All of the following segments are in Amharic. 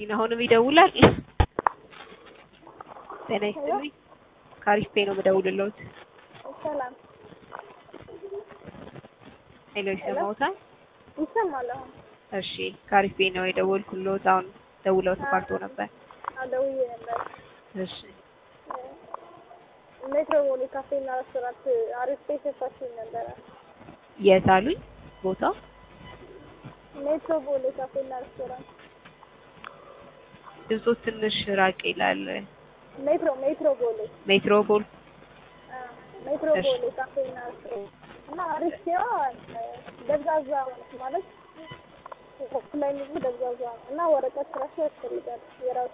አሁንም ይደውላል። ጤና ይስጥልኝ። ከአሪፍ ፔ ነው የምደውልልዎት። ሰላም ሄሎ፣ ይሰማዎታል? ይሰማል። አሁን እሺ፣ ከአሪፍ ፔ ነው የደወልኩልዎት። አሁን ደውለው ተቋርጦ ነበር። አደውዬ ነበር። እሺ፣ ሜትሮፖሊ ካፌና ሬስቶራንት አሪፍ ቤት ሰፋችኝ ነበረ። የት አሉኝ ቦታው? ሜትሮፖሊ ካፌና ሬስቶራንት ድምፆ ትንሽ ራቅ ይላል። ሜትሮ ሜትሮፖሊ ሜትሮፖል ሜትሮፖሊ ካፌና ሬስቶራንት እና አሪፍ ሲሆን ደብዛዛ ማለት ላይ ምግቡ ደብዛዛ ነው እና ወረቀት ራሱ ያስፈልጋል የራሱ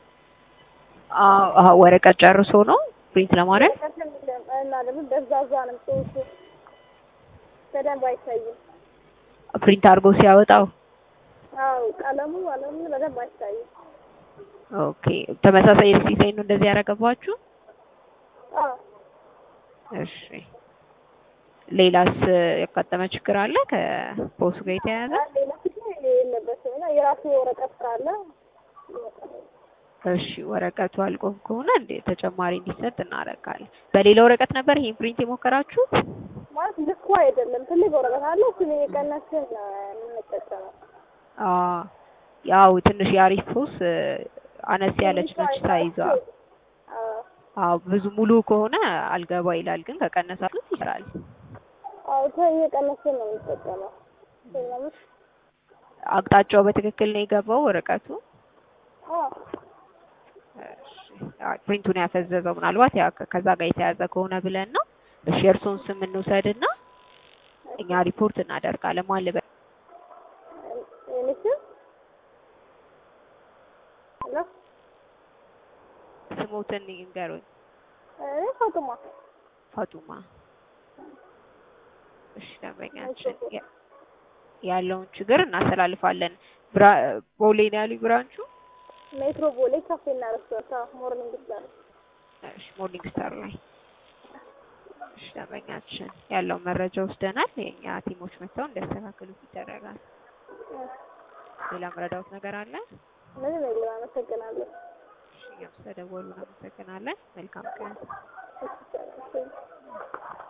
አዎ፣ ወረቀት ጨርሶ ነው ፕሪንት ለማድረግ እና ደግሞ ደብዛዛ ነው ጽሁፉ በደንብ አይታይም። ፕሪንት አድርጎ ሲያወጣው። አዎ ቀለሙ ቀለሙ በደንብ አይታይም። ኦኬ፣ ተመሳሳይ ዲዛይን ነው እንደዚህ ያደረገባችሁ? አዎ እሺ፣ ሌላስ ያጋጠመ ችግር አለ ከፖሱ ጋር የተያያዘ? ሌላ ችግር የለበትም እና የራሱ የወረቀት ስራ አለ። እሺ ወረቀቱ አልቆ ከሆነ እንደ ተጨማሪ እንዲሰጥ እናደርጋለን። በሌላ ወረቀት ነበር ይሄን ፕሪንት የሞከራችሁት? ማለት ልኩ አይደለም። ትልቅ ወረቀት አለ። እሱን እየቀነስን ነው የምንጠቀመው። አዎ ያው ትንሽ የአሪፍ ፖስ አነስ ያለች ነች ሳይዟ። አዎ አዎ ብዙ ሙሉ ከሆነ አልገባ ይላል፣ ግን ከቀነሳችሁት ይሰራል። አዎ ተ- እየቀነስን ነው የምንጠቀመው። ስለምን አቅጣጫው በትክክል ነው የገባው ወረቀቱ? አዎ እሺ አዎ፣ ፕሪንቱን ያፈዘዘው ምናልባት ያ ከዛ ጋር የተያዘ ከሆነ ብለን ነው። እሺ የእርስዎን ስም እንውሰድና እኛ ሪፖርት እናደርጋለን። ማን ልበል? የእኔ ስም ሄሎ ስሞትን ይንገሩኝ። እኔ ፋጡማ ፋጡማ። እሺ ደንበኛችን ያ- ያለውን ችግር እናስተላልፋለን። ብራ ቦሌ ነው ያሉኝ ብራንቹ? ሜትሮፖሊ ካፌና ሬስቶራንት አዎ፣ ሞርኒንግ ስታር እሺ ሞርኒንግ ስታር ላይ። እሺ ደንበኛችን ያለውን መረጃ ወስደናል። የእኛ ቲሞች መጥተው እንዲያስተካክሉት ይደረጋል። ሌላ መረዳት ነገር አለ? ምንም የለም። አመሰግናለሁ። እሺ እኛም ስለደወሉ እናመሰግናለን። መልካም ቀን። እሺ፣ ሰላም።